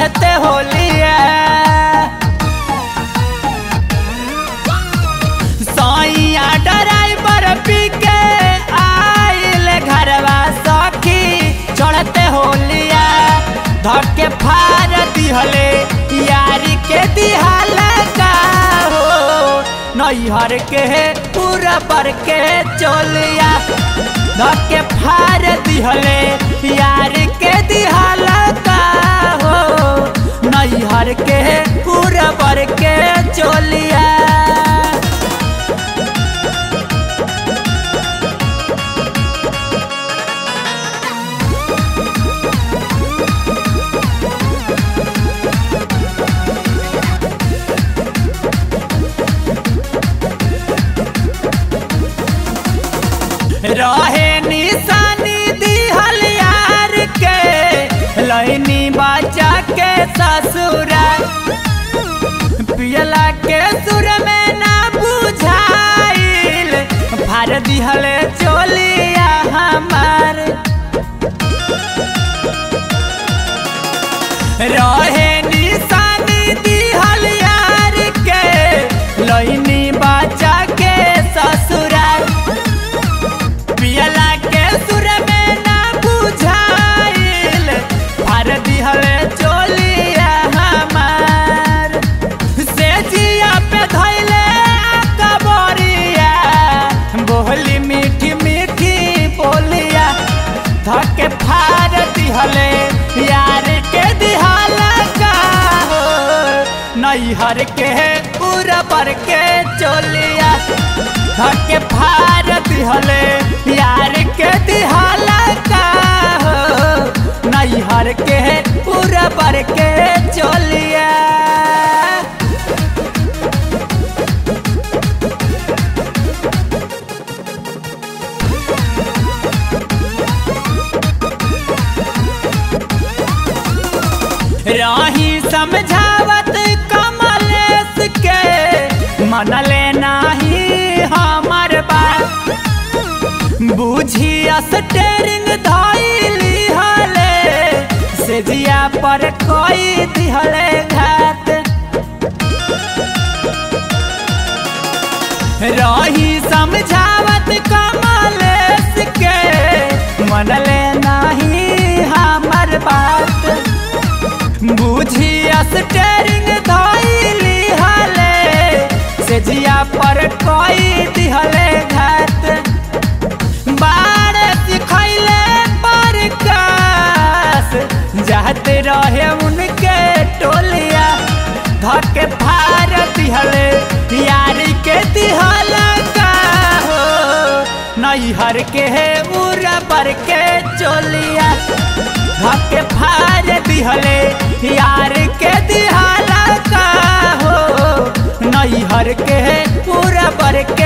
चढ़ते होलिया सैया ड्राइवर पी के आइल घरवा सखी चढ़ते होलिया धक्के फार दिहले यारी के दिहाला का हो नैहर के पूरा पर के चोलिया धक्के फार दिहले यार के दिहाला का हो नैहर के पूरा पर के चोलिया रहे निशानी दिहल यार के लैनी बचा के ससुरा पियला के सुर में ना बुझाइल फार दिहल चोलिया हमार रहे निशानी दिहल यार के लैनी बचा के ससुरा पियला के सुर में ना बुझाइल फार दिहल चोलिया हमार से जिया पे धैले कबरिया बोली मीठी मीठी बोलिया धके फार दिहले यार के दिहाला का हो नैहर के पूरा पर के चोलिया धके फार दिहले यार के दिहाला का हो नैहर के पूरा पर के चोलिया राही समझावत कमलेश के मनले नाही हमर बात बुझी स्टेरिंग धैली हले से जिया पर कोई दिहले घात रही समझावत कमलेश के मनले नाही हमर बात बुझी स्टेरिंग धैली हले से जिया पर कोई दिहले घात बाड़ सिखैले पर कास जाते रहे उनके टोलिया धके फार दिहले यारी के दिहला का हो नैहर के है उरा पर के चोलिया धके फार दिहले यार के दिहाला का हो नैहर के पूरा पर